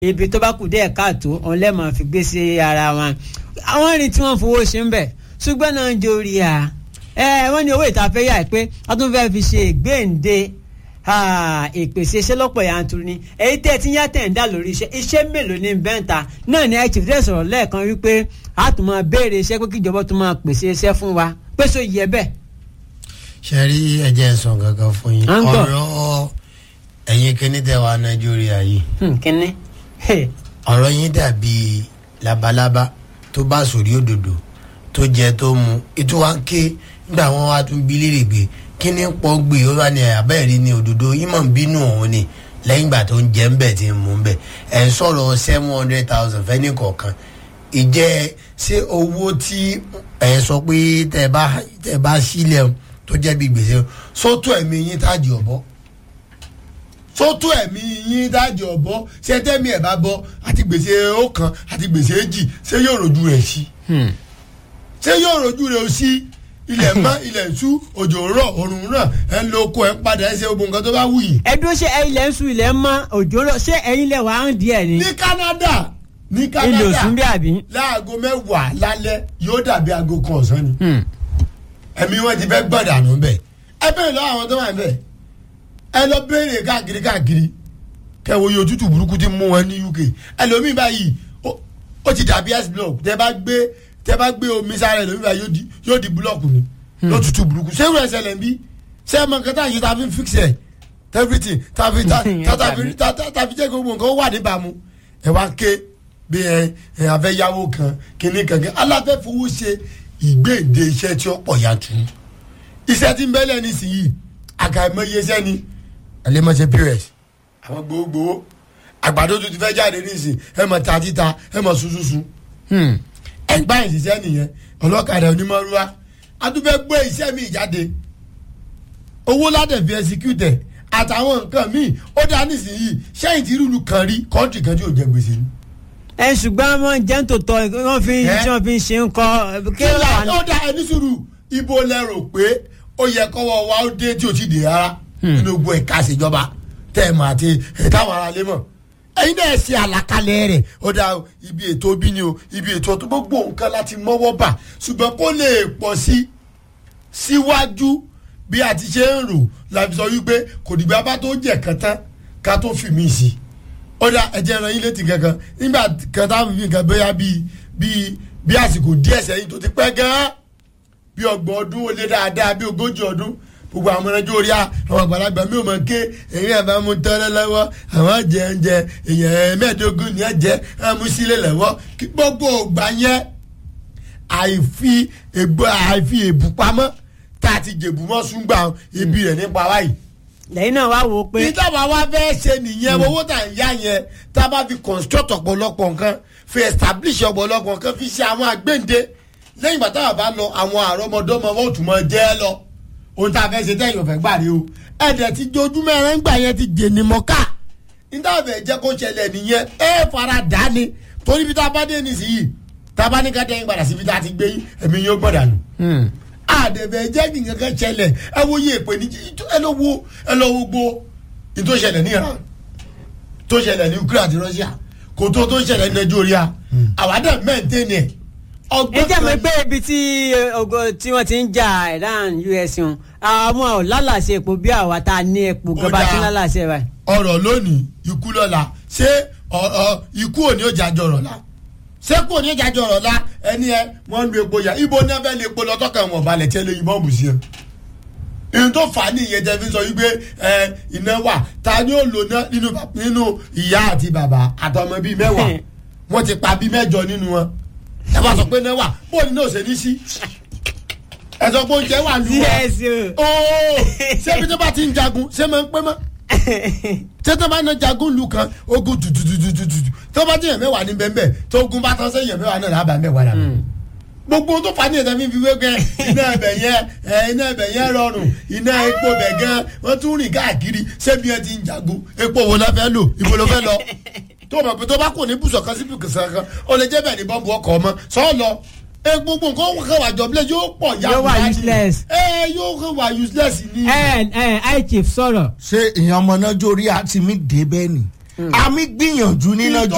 ibi tó bá kù díẹ̀ káàtó òun lẹ́ẹ̀mọ́ fi gbé sí ara wọn àwọn rìn tí wọ́n fowó ṣe ń bẹ̀ ṣùgbọ́n náà ń jórí à ẹ wọ́n ní owó ìtafẹ́ yà pé wọ́n tún fẹ́ fi ṣe ìgbéǹde ìpèsè iṣẹ́ lọ́pọ̀ yanturu ni èyí tẹ́ ẹ ti ń yá tẹ̀ ń dà lórí iṣẹ́ iṣẹ́ mélòó ní bẹ́ǹta náà ni chief dẹ́ sọ̀rọ̀ lẹ́ẹ̀kan wípé a tún máa béèrè iṣẹ́ pé kíjọba tún máa pèsè iṣẹ́ fún wa pé so yẹ bẹ́ẹ̀. ṣe rí ẹjẹ sàn gangan fún yín À ń gbọ́. ọ̀rọ̀ ẹ̀yin kíní tẹ wá nàìjíríà yìí kínní. ọ̀rọ̀ yín dàbí labalábá tó bá sórí òdòdó tó jẹ tó mu ètò wa ń ké nígbà wọn wá tún bí léèrè gbé kí ni pọ́ gbé ó wà ní abẹ́rẹ́ ní òdòdó yín mọ̀ ń bínú òun ni lẹ́yìn ìgbà tó ń jẹ́ ń bẹ̀ tí ń mú ń bẹ̀ ẹ̀ ń sọ̀rọ̀ seven hundred thousand fẹ́ ní kọ̀ọ̀kan ìjẹ́ ṣé owó tí ẹ̀ sọ pé tẹ̀ bá tẹ̀ bá sílẹ̀ o tó jẹ́ bí gbèsè sótó ẹ̀mí yín tájì ọ̀bọ sótó ẹ̀mí yín tájì ọ̀bọ ṣé tẹ́mi ẹ̀ bá bọ́ àti gbèsè ọ̀kan àti gbèsè èjì ṣé yóò rojú rẹ̀ sí ṣé yóò rojú rẹ̀ sí ilẹ̀ mọ́ ilẹ̀ ṣú òjò rọ̀ òrùn rọ̀ ẹ̀ ń lo oko ẹ̀ ń padà ẹ̀ ṣe gbogbo nǹkan tó bá wù yìí. ẹ dúró ṣe ilẹ̀ ń sùn ilẹ̀ ń mọ́ òjò rọ̀ ṣé ẹ̀yin lẹ̀ wá ń díẹ̀ ni. ní Canada ní ilé Canada òsùn bí àbí. láago mẹ́wàá lálẹ́ yóò dàbí aago kan ọ̀sán ni ẹ̀mí wọn ti fẹ́ gbọ̀dànù bẹ́ẹ̀ ẹ bẹ́ẹ̀ lọ àwọn tó wà bẹ́ẹ̀ ẹ lọ béèrè káàkiri káàkiri kẹwo iye òtútù burúkú ti mú wọn ní UK ẹlòmíì báyìí ó- ó ti dàbí ice block tẹ bá gbé tẹ bá gbé omi sára ẹlòmíì báyìí yóò di yóò di búlọ̀kù ni lótútù burúkú ṣé ìwé ẹsẹ̀ lẹ̀ ń bí ṣé ẹ mọ nǹkan tá à ń ṣe tá a fi ń fix ẹ̀ everything tá a fi tá tá- tá a fi tá tá- tá a fi jẹ́ kí gbogbo nǹkan wà níbàámu ẹ wá ké bí ẹ ẹ afẹ́ yáwó kan kíní kankan aláfẹ́ fowó ṣe ìgbéǹde iṣẹ́ tí ó pọ̀ yanturu iṣẹ́ tí ń bẹ́lẹ̀ nísìnyí àkàìmọye iṣẹ́ ni ẹlẹ́mọ̀ṣẹ́ pos àwọn gbogbogbò àgbàdo tó ti fẹ́ jáde nísìnyí ẹ mọ̀ ta títa ẹ mọ̀ sunsunsun ẹgbà ìṣiṣẹ́ nìyẹn ọlọ́kadà onímọ̀rúwa adúfẹ́ gbé iṣẹ́ mi jáde owó ládẹ̀ fi ẹsikútẹ̀ àtàwọn nǹkan míì ó dá nísìnyí sẹ́yìn tí rúlu kan rí kọ́ńtì kan tí ò jẹ gbèsè ni. ẹ ṣùgbọ́n wọn jẹ́ ń tòótọ́ wọ́n fi Ẹ? tí wọ́n fi ń ṣe ń kọ́ kí ló wà ní. ó dá ẹni sùúrù ibo lẹ rò pé ó yẹ kọ́wọ́ wa ó dé tí ò ti dè rárá nínú gbogbo ẹ̀ka ìṣèjọba tẹ́ ẹ̀ mọ̀ àti ẹ̀táwọn ará lé mọ̀ ẹ̀yin náà ṣe àlàkalẹ̀ rẹ̀ ó dá ibi ètò bí ni o ibi ètò tó gbogbo nǹkan láti mọ́wọ́ bà ṣùgbọ́n kó lè pọ̀ sí síwájú bí a ti ṣe ń rò láti sọ wípé kò dìgbà bá tó jẹ̀ kan tán ká tó fi mí sí i ó dá ẹ̀jẹ̀ ràn yín létí kankan nígbà kan táwọn fi nǹkan bóyá bíi bíi bí àsìkò díẹ̀ sẹ́yìn tó ti pẹ́ gan-an bí ọgbọ̀n ọdún ó lé dáadáa bí ogójì ọdún gbogbo àwọn ọmọdé orí àwọn àgbàlagbà mi ò mọ̀ ké èyí àbá mu tọ́lẹ̀ lọ́wọ́ àwọn jẹ́ńjẹ́ èèyàn mẹ́ẹ̀ẹ́dógún ni ẹ jẹ́ àmú sílẹ̀ lọ́wọ́ kí gbogbo ògbà yẹn àìfi ègbò àìfi èbù pamọ́ tá a ti jèbù mọ́ súngbà ibi rẹ̀ nípa wáyìí lẹ́yìn náà wá wò ó pé ìjọba wa fẹ́ ṣe nìyẹn owó tà ń yá yẹn tá a bá fi construct ọ̀pọ̀lọpọ̀ nǹkan fi establish ọ̀pọ̀lọpọ̀ nǹkan fi ṣe àwọn àgbéǹde lẹ́yìn ìgbà táwọn bá lọ àwọn àrọ́mọdọ́mọ wọn ò tún mọ jẹ́ lọ ohun tá a fẹ́ ṣe tẹ́yìn ọ̀fẹ́ gbà rí o ẹ̀dẹ̀ ti jojúmọ́ ẹran gbà yẹn ti jèní mọ́ká níta fẹ́ jẹ́ kó ṣẹlẹ̀ nìyẹn ẹ fara dà ní torí bí tá a bá dé nísìnyí tá a bá ní ká dẹ́yìn padà síbi tá a ti gbé yín ẹ̀mí yóò gbọ́dà nù àdẹ̀bẹ̀ jẹ́ kí nǹkan kan ṣẹlẹ̀ ẹ wo iye ìpè ní ẹ lọ wo ẹ lọ wo gbó ní tó ṣẹlẹ̀ ní Iran tó ṣẹlẹ̀ ní Ukraine àti Russia kò tó tó ṣẹlẹ̀ ní Nàìjíríà àwádà mẹ́ǹtẹ́nì ẹ̀ ẹ ọgbọ́n jẹ́ mi kan pé ibi tí ogo tí wọ́n ti ń jà Iran US wọn àwọn ò lálàsẹ epo bí àwa tá a ní epo Ó gọba dáa. tí ń lálàsẹ rẹ. ọ̀rọ̀ lónìí ikú lọ́la ṣé ọ- ọ- ikú òní ó jájọ ọ̀rọ̀ la ṣé kú òní ó jájọ ọ̀rọ̀ la ẹni ẹ wọ́n ń lu epo yà ibo ní abẹ́ lè epo lọ tọ́ka wọn balẹ̀ tí ẹ lè yìnbọn bù sí ẹ. ìyẹn tó fà á ní ìyẹn tẹ́ fi sọ wípé ẹ iná wà ta ni ó lò ná nínú nínú ìyá àti bàbá àtọmọ bíi mẹ́wàá wọ́n ti pa bíi mẹ́jọ nínú wọn ẹ bá sọ pé iná wà bóun ní òsè ní sí ẹ sọ pé oúnjẹ wà lù wá yes o. ooo ṣé ibi tó bá ti ń jagun ṣé máa ń pẹ́ mọ́ tẹ́tẹ́ bá na jagun lu kan ogun tutututututu tó bá jẹ́yàn mẹ́wàá ní bẹ́ẹ̀ tó ogun bá tán sẹ́yìn mẹ́wàá náà lábàá mẹ́wàá dà gbogbo tó fà ní ẹ̀sẹ̀ mi fi wé gẹ́ iná ẹ̀bẹ̀ yẹn ẹ̀ iná ẹ̀bẹ̀ yẹn rọrùn iná epo bẹ̀ gan wọ́n tún rìn káàkiri ṣébi ẹ ti ń jagun epo wo la fẹ́ lò ibo ló fẹ́ lọ tó o mọ̀ pé tó bá kò ní bùsọ̀ kan sí bùsọ̀ kan ó lè jẹ́ bẹ́ẹ̀ ní bọ́ǹbù ọkọ̀ ọmọ sọ́ọ́ lọ e gbogbo nǹkan ó kàn wá jọ̀bílẹ̀ yóò pọ̀ yá Yóò wà wá ní. useless. ẹ yóò kàn wá useless ni. ẹ ẹ i chief sọ̀rọ̀. ṣé ìyẹn ọmọ náà jórí àti mi dé bẹ́ẹ̀ ni àmì gbìyànjú ní náà